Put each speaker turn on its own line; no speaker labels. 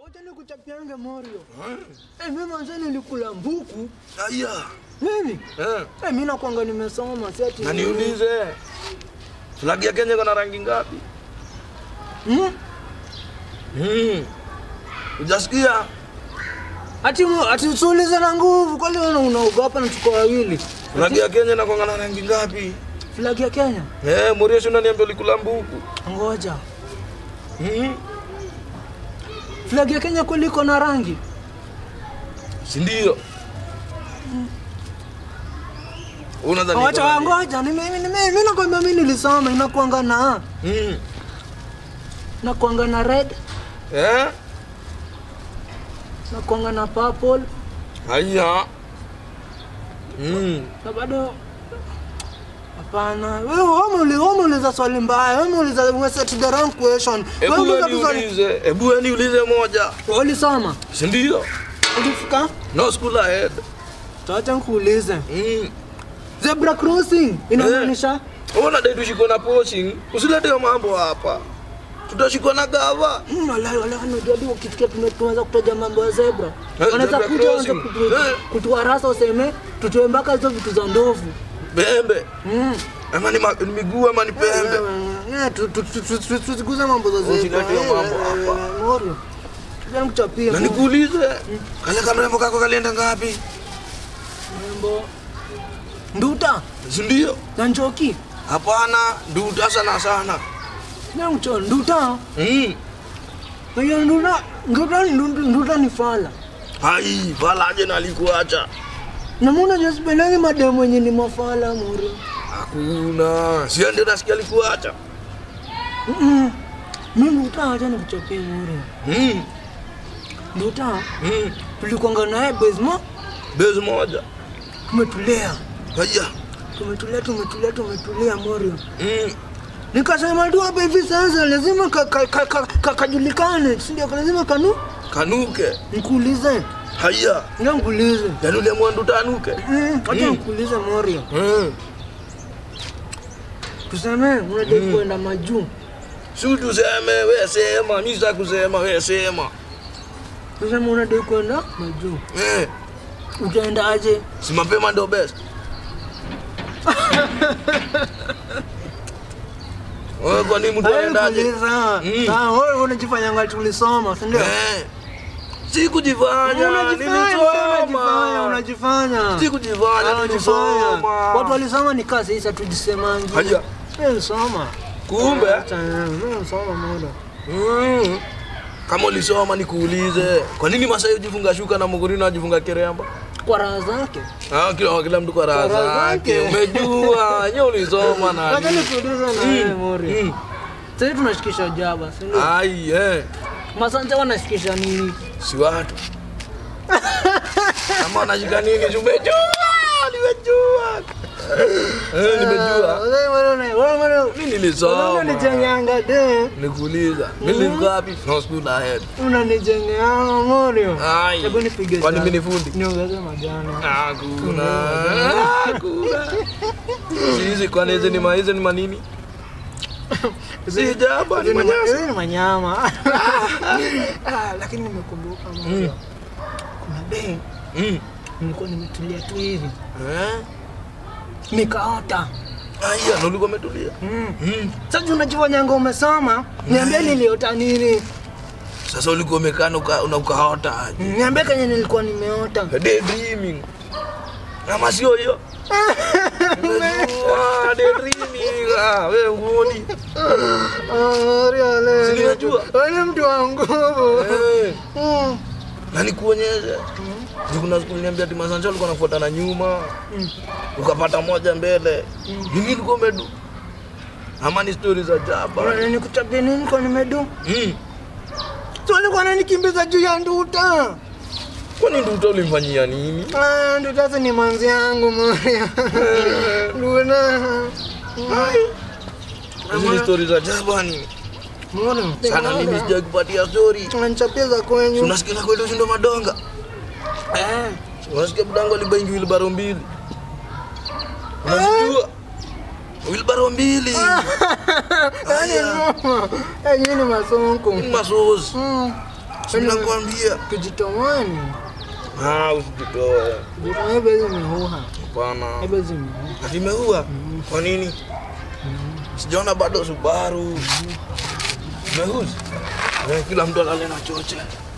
Wacha nikuchapiange Morio. Eh, mimi manze nilikula mbuku.
Aya.
Mimi?
Eh.
Eh, mimi nakwanga nimesoma si ati.
Na niulize. Flag ya Kenya iko na rangi ngapi?
Hmm?
Mm. Ujasikia?
Ati mu- ati usiulize na nguvu kwani wewe unaogopa na tuko wawili.
Flag ya Kenya inakuwa na rangi ngapi?
Flag ya Kenya.
Eh, Morio si unaniambia ulikula mbuku.
Ngoja.
Mm.
Flag ya Kenya kweli iko na rangi?
Si ndio? Unadhani
Wacha
iko na nini?
ngoja, ni mimi mimi nakwambia mimi nilisoma inakuanga na
Mm.
nakuanga na red,
Eh?
nakuanga na purple
Haya. Mm.
na bado Hapana, wewe wewe umeuliza wewe umeuliza swali mbaya. Wewe umeuliza we set the wrong question. Wewe
Hebu
umeuliza
wewe
tu swali.
niulize, hebu wewe niulize moja.
Wewe ulisoma?
Si ndio?
Ulifika?
No school ahead.
Acha nikuulize.
Mm.
Zebra crossing inamaanisha
Ona dai tushikwe na poaching. Usilete hiyo mambo hapa. Tutashikwa na gava.
Hmm, wala wala unajua tu ukisikia tume- tumeanza kutaja mambo ya zebra.
Eh,
Wanaweza
zebra
kuja waanze
crossing.
kutu-
Eh.
kutuharasa useme tutoe mpaka hizo vitu za ndovu.
Pembe.
Mm.
Ama ni ma- ni miguu ama ni pembe.
Eh, tu- tu- tu- tu- tu- tusiguze mambo za zebra.
Usilete hiyo mambo
Eh, eh,
hapa.
eh, Morio. Tuja nikuchapie.
Na nikuulize, kale kamrembo kako kalienda ngapi?
Mambo. Nduta
Si ndio?
na njoki.
Hapana, nduta sana sana.
Na mcho nduta.
Mm.
Hiyo nduta, nduta ni nduta, nduta ni fala.
Hai, valaje na alikuacha?
Na mbona jasipendangi mademu wenye ni mafala Morio?
Hakuna. Si ndio nasikia alikuacha?
Mm. Mimi nduta acha nikuchapie Morio.
Mm.
Nduta
Mm.
tulikwanga naye Bezmo,
Bezi moja.
tumetulia
Haya.
tumetulia tumetulia tumetulia Morio.
Mm.
Nikasema tu hapa hivi sasa lazima ka- ka- ka- ka- ka- kajulikane, si ndio? Lazima kanu
Kanuke.
nikuulize,
Haya.
ndio nikuulize,
Yaani uliamua nduta anuke?
Mm, acha
Mm.
nikuulize Morio,
Mm.
tuseme unadai kwenda majuu,
Si tuseme wewe sema, mimi sitaki kusema wewe sema.
tuseme unadai kwenda majuu,
Eh,
utaendaje?
si mapema ndio best. Wewe kwa nini mtu aendaje?
Nikuuliza.
Mm.
Ah, wewe unajifanyanga tulisoma, si ndio?
Eh. Si kujifanya,
Unajifanya, unajifanya,
nilisoma.
unajifanya.
Si kujifanya,
Ah, unajifanya.
nilisoma.
Watu walisoma ni kazi sasa tujisemangi.
Haya.
Mimi nilisoma.
Kumbe
Acha, mimi nilisoma muda.
mm. Kama ulisoma nikuulize, kwa nini Masai hujifunga shuka na Mugurino ajifunga kiremba?
Kwa raha zake.
Ah, kila kila mtu kwa raha
Kwa raha
zake.
zake.
Umejua, nyewe ulisoma na.
Wacha nikuulize na wewe Mori.
Mm.
Sasa tunashikisha jaba, si ndio?
Ai, eh.
Masante wanashikisha nini?
Si watu. Kama unashika nini? si Umejua, nimejua. Eh, nimejua.
Wewe wewe wewe wewe.
Mimi nilisoma.
Unanijenganga de.
Nikuuliza, mimi nilikuwa wapi? No school ahead.
Unanijenganga Morio.
Ai.
Hebu nipige.
Kwani
sana.
mimi ni fundi?
Niongeze majani.
Hakuna. Hakuna. Si hizi kwani hizi ni ma hizi ni manini? Si jaba ni
Hizi ni ma-
manyasi.
hizi ni manyama. Ah, lakini nimekumbuka Morio. Kuna bei
Mm.
nilikuwa nimetulia tu hivi.
Eh?
Nikaota.
Aya, na ulikuwa umetulia.
Mm.
Mm.
Sasa unajifanyanga umesoma, niambie niliota nini?
Sasa ulikuwa umekaa na uka- na ukaota aje?
Niambie kenye nilikuwa nimeota.
Daydreaming. Ama sio hiyo? Unajua daydreaming. Ah, wewe ngoni. Si ninajua.
Wewe mtu wa nguvu.
Eh.
Mm.
Na nikuonyeshe. Juu kuna siku niliambia ati Masanja alikuwa anafuata na nyuma. Ukapata moja mbele. Ni nini ulikuwa umedu? Ama ni stories za jaba.
Bwana nikuchapia nini kwa nimedu?
Mm.
Tu alikuwa ananikimbiza juu ya nduta.
Kwani nduta ulimfanyia nini?
Ah, nduta sasa ni manzi yangu Maria. Nduta.
Hizi ni stories za jaba ni.
Mbona?
Sana mimi sijai kupatia story.
Unanichapia za
Si
kwenyu.
Unasikia kweli ushindo madonga?
Eh.
Unasikia budangu alibaingi wilbaro mbili. Unajua? Wilbaro mbili.
Yaani
Aya.
noma. Eh, nyinyi ni masonko.
Ni masozi.
Mm.
Si nakwambia.
Kijitomoni.
Ah, usijitoe.
Kijitomo ebe zimehuha.
Hapana.
Ebe zimehuha.
Ati imeua? Kwa nini? Sijaona bado Subaru. Imeuza. Eh, Kila mtu alale na choche.